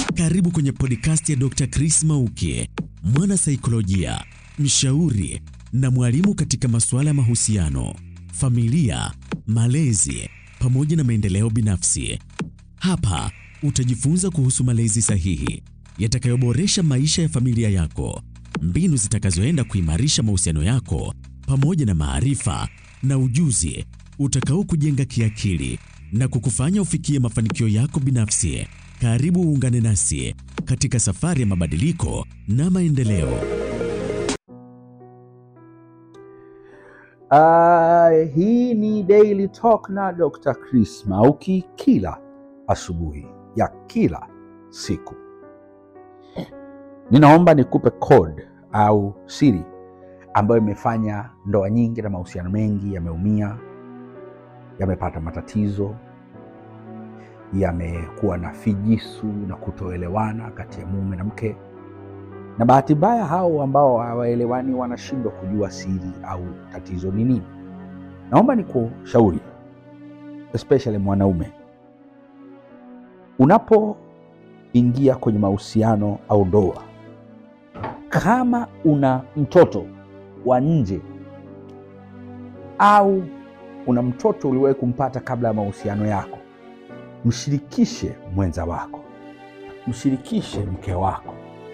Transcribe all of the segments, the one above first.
Karibu kwenye podcast ya Dr. Chris Mauki, mwana saikolojia, mshauri na mwalimu katika masuala ya mahusiano, familia, malezi pamoja na maendeleo binafsi. Hapa utajifunza kuhusu malezi sahihi yatakayoboresha maisha ya familia yako, mbinu zitakazoenda kuimarisha mahusiano yako pamoja na maarifa na ujuzi utakao kujenga kiakili na kukufanya ufikie mafanikio yako binafsi. Karibu uungane nasi katika safari ya mabadiliko na maendeleo. Uh, hii ni Daily Talk na Dr. Chris Mauki kila asubuhi ya kila siku. Ninaomba nikupe code au siri ambayo imefanya ndoa nyingi na mahusiano mengi yameumia, yamepata matatizo, yamekuwa na fijisu na kutoelewana kati ya mume na mke, na bahati mbaya hao ambao hawaelewani wanashindwa kujua siri au tatizo ni nini. Naomba nikushauri, especially mwanaume, unapoingia kwenye mahusiano au ndoa, kama una mtoto wa nje au una mtoto uliwahi kumpata kabla ya mahusiano yako, mshirikishe mwenza wako, mshirikishe mke wako.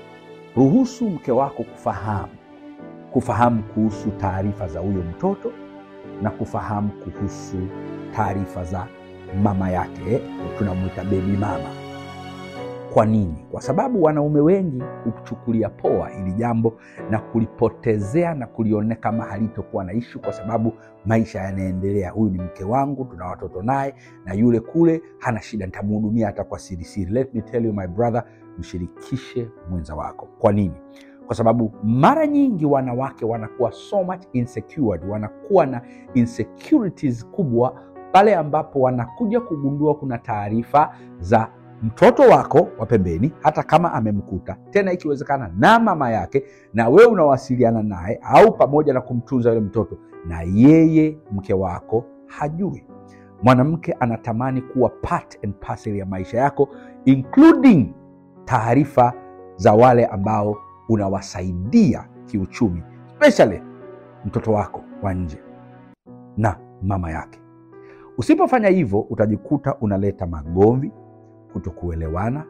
Ruhusu mke wako kufahamu kufahamu kuhusu taarifa za huyo mtoto na kufahamu kuhusu taarifa za mama yake, tunamwita bebi mama. Kwa nini? Kwa sababu wanaume wengi huchukulia poa hili jambo na kulipotezea na kulione kama halitokuwa na ishu, kwa sababu maisha yanaendelea. Huyu ni mke wangu, tuna watoto naye, na yule kule hana shida, nitamhudumia hata kwa sirisiri. Let me tell you my brother, mshirikishe mwenza wako. Kwa nini? Kwa sababu mara nyingi wanawake wanakuwa so much insecured, wanakuwa na insecurities kubwa pale ambapo wanakuja kugundua kuna taarifa za mtoto wako wa pembeni, hata kama amemkuta tena, ikiwezekana na mama yake, na wewe unawasiliana naye au pamoja na kumtunza yule mtoto, na yeye mke wako hajui. Mwanamke anatamani kuwa part and parcel ya maisha yako, including taarifa za wale ambao unawasaidia kiuchumi, especially mtoto wako wa nje na mama yake. Usipofanya hivyo, utajikuta unaleta magomvi kutokuelewana,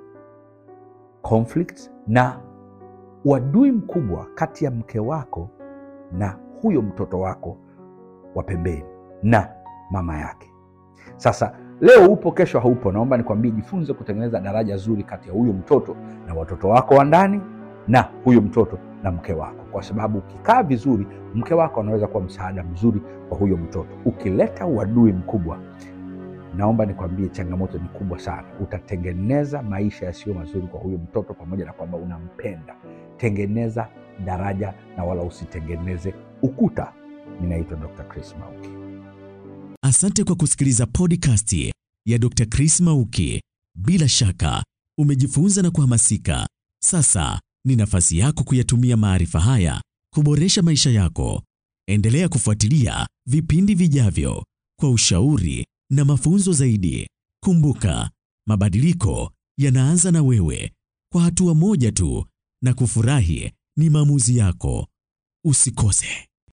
conflict na uadui mkubwa kati ya mke wako na huyo mtoto wako wa pembeni na mama yake. Sasa leo upo, kesho haupo. Naomba nikwambie, jifunze kutengeneza daraja zuri kati ya huyo mtoto na watoto wako wa ndani na huyo mtoto na mke wako, kwa sababu ukikaa vizuri, mke wako anaweza kuwa msaada mzuri kwa huyo mtoto. Ukileta uadui mkubwa naomba nikwambie, changamoto ni kubwa sana. Utatengeneza maisha yasiyo mazuri kwa huyo mtoto, pamoja na kwamba unampenda. Tengeneza daraja na wala usitengeneze ukuta. Ninaitwa Dr. Chris Mauki. Asante kwa kusikiliza podcast ya Dr. Chris Mauki. Bila shaka umejifunza na kuhamasika. Sasa ni nafasi yako kuyatumia maarifa haya kuboresha maisha yako. Endelea kufuatilia vipindi vijavyo kwa ushauri na mafunzo zaidi. Kumbuka, mabadiliko yanaanza na wewe, kwa hatua moja tu, na kufurahi ni maamuzi yako. Usikose.